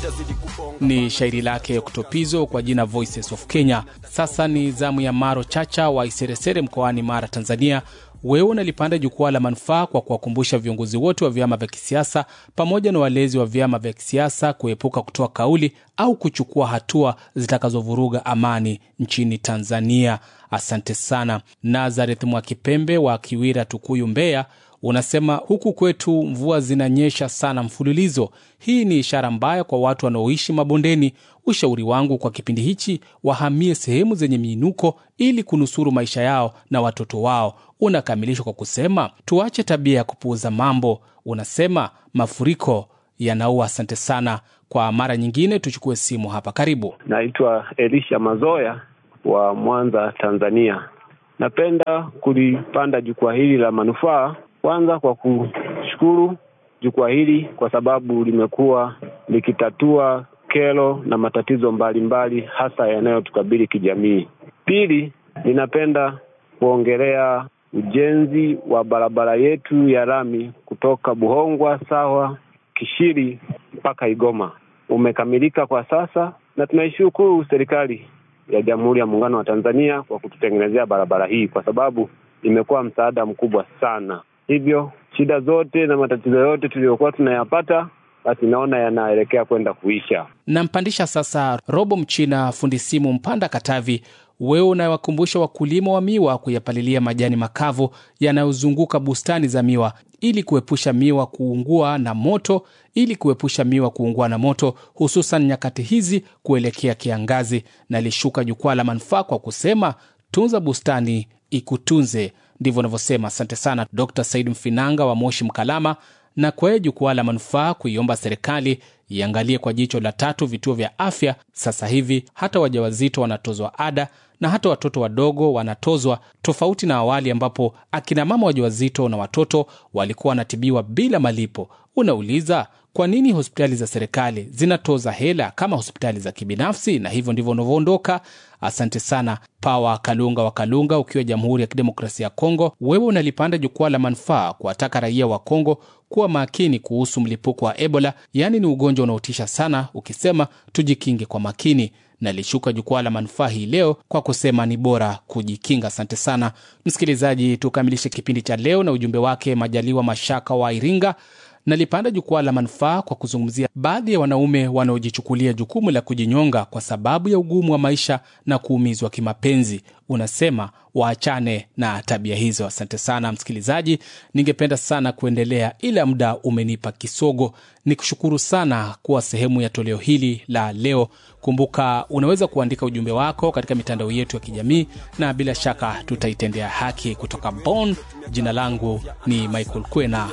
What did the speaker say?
Ni shairi lake Oktopizo kwa jina Voices of Kenya. Sasa ni zamu ya Maro Chacha wa Iseresere mkoani Mara, Tanzania. Wewe unalipanda jukwaa la manufaa kwa kuwakumbusha viongozi wote wa vyama vya kisiasa pamoja na walezi wa vyama vya kisiasa kuepuka kutoa kauli au kuchukua hatua zitakazovuruga amani nchini Tanzania. Asante sana. Nazareth Mwakipembe wa Kiwira, Tukuyu, Mbeya unasema huku kwetu mvua zinanyesha sana mfululizo. Hii ni ishara mbaya kwa watu wanaoishi mabondeni. Ushauri wangu kwa kipindi hichi, wahamie sehemu zenye miinuko ili kunusuru maisha yao na watoto wao. Unakamilishwa kwa kusema tuache tabia ya kupuuza mambo. Unasema mafuriko yanaua. Asante sana. Kwa mara nyingine tuchukue simu hapa. Karibu. Naitwa Elisha Mazoya wa Mwanza, Tanzania. Napenda kulipanda jukwaa hili la manufaa kwanza kwa kushukuru jukwaa hili kwa sababu limekuwa likitatua kero na matatizo mbalimbali mbali, hasa yanayotukabili kijamii. Pili, ninapenda kuongelea ujenzi wa barabara yetu ya lami kutoka Buhongwa sawa Kishiri mpaka Igoma umekamilika kwa sasa, na tunaishukuru serikali ya Jamhuri ya Muungano wa Tanzania kwa kututengenezea barabara hii, kwa sababu imekuwa msaada mkubwa sana. Hivyo shida zote na matatizo yote tuliyokuwa tunayapata basi naona yanaelekea kwenda kuisha. Nampandisha sasa Robo Mchina, fundi simu Mpanda, Katavi. Wewe unawakumbusha wakulima wa miwa kuyapalilia majani makavu yanayozunguka bustani za miwa ili kuepusha miwa kuungua na moto, ili kuepusha miwa kuungua na moto, hususan nyakati hizi kuelekea kiangazi. Nalishuka jukwaa la manufaa kwa kusema tunza bustani ikutunze. Ndivyo unavyosema. Asante sana Dr Said Mfinanga wa Moshi Mkalama. Na kwa jukwaa la manufaa kuiomba serikali iangalie kwa jicho la tatu vituo vya afya. Sasa hivi hata wajawazito wanatozwa ada na hata watoto wadogo wanatozwa, tofauti na awali ambapo akina mama wajawazito na watoto walikuwa wanatibiwa bila malipo. Unauliza, kwa nini hospitali za serikali zinatoza hela kama hospitali za kibinafsi? Na hivyo ndivyo unavyoondoka. Asante sana Pawa Kalunga wa Kalunga, ukiwa Jamhuri ya Kidemokrasia ya Kongo. Wewe unalipanda jukwaa la manufaa kuwataka raia wa Kongo kuwa makini kuhusu mlipuko wa Ebola, yaani ni ugonjwa unaotisha sana, ukisema tujikinge kwa makini. Nalishuka jukwaa la manufaa hii leo kwa kusema ni bora kujikinga. Asante sana msikilizaji, tukamilishe kipindi cha leo na ujumbe wake Majaliwa Mashaka wa Iringa. Nalipanda jukwaa la manufaa kwa kuzungumzia baadhi ya wanaume wanaojichukulia jukumu la kujinyonga kwa sababu ya ugumu wa maisha na kuumizwa kimapenzi. Unasema waachane na tabia hizo. Asante sana msikilizaji, ningependa sana kuendelea ila muda umenipa kisogo. Ni kushukuru sana kuwa sehemu ya toleo hili la leo. Kumbuka unaweza kuandika ujumbe wako katika mitandao yetu ya kijamii na bila shaka tutaitendea haki. Kutoka Bonn, jina langu ni Michael Kwena.